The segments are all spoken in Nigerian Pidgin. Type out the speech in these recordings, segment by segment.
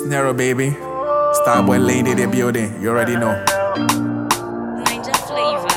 Nero baby. Starboy lady the building. You already know. Ninja flavor.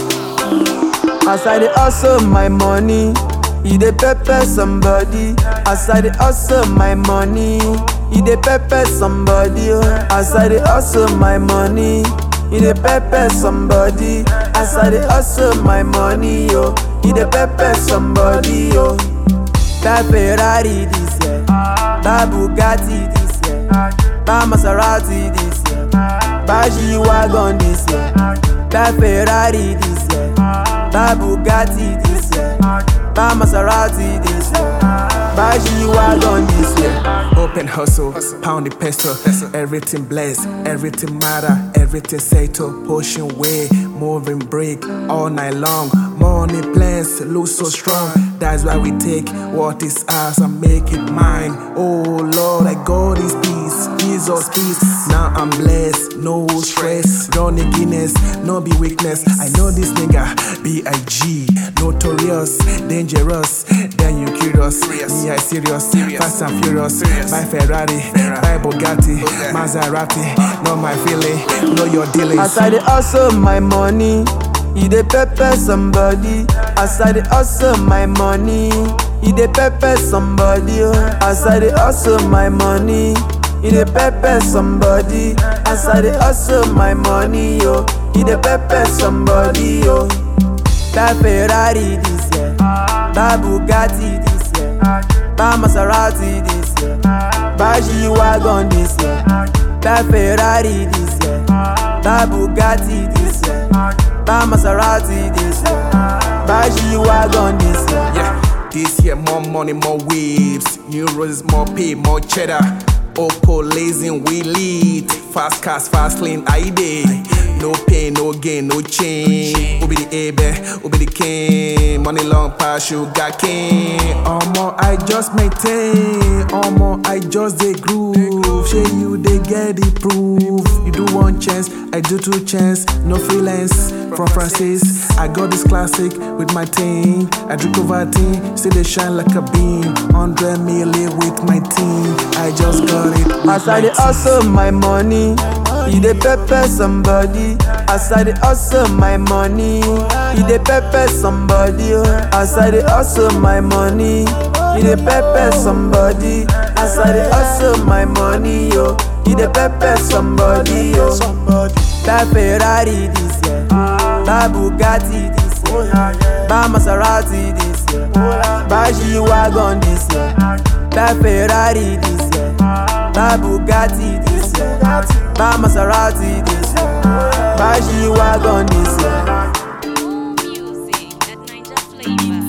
As I dey hustle my money, e dey pepper somebody. As I dey hustle my money, e dey pepper somebody. oh. As I dey hustle my money, e dey pepper somebody. As I dey hustle my money, yo, e dey pepper somebody. Yo. That Ferrari this year, that Bugatti this year, that Maserati this year, that G-Wagon this year, that Ferrari this year, that Bugatti this year, that Maserati this year, that G-Wagon this year. Open hustle, pound the pesto, everything blessed, everything matter, everything settle, pushing way, moving break all night long. Money plans look so strong, that's why we take what is ours and make it mine. Oh Lord, I got this peace, Jesus peace. Now I'm blessed, no stress, Johnny Guinness, no be weakness. I know this nigga, B.I.G. Notorious, dangerous, then you curious. Me, I serious, fast and furious. Buy Ferrari, buy Bugatti, Maserati. Know my feeling, know your dealings. As I dey hustle my money, e dey pepper somebody. As I dey hustle my money, e dey pepper somebody. oh. As I dey hustle my money, e dey pepper somebody. As I dey hustle my money, yo, e dey pepper somebody. Yo. That Ferrari this year, that Bugatti this year, that Maserati this year, that G-Wagon this year, that Ferrari this year, that Bugatti this year, that Maserati this year, that G-Wagon this year. Yeah, this year more money, more waves. New roses, more pay, more cheddar. Oppo lazing, we lead. Fast cars, fast lane, I day. No pain, no gain, no change. Who be the A bear, who be the king? Money long pass, you got king. Omo, I just maintain. Omo, I just dey groove. Shey you dey get the proof. You do one chance, I do two chance. No freelance from Francis. I got this classic with my team. I drink over team, still they shine like a beam. 100 million with my team. I just got it. With As I my dey team. hustle my money, e dey pepper somebody. As I dey hustle my money, e dey pepper somebody. oh. As I dey hustle my money, e dey pepper somebody. As I dey hustle my money, yo, e dey pepper somebody. Yo. That Ferrari this year, that Bugatti this year, that Maserati this year, that G-Wagon this year, that Ferrari this year, that Bugatti this year, that Maserati this year, that G-Wagon this year. More music. That Ninja flavor.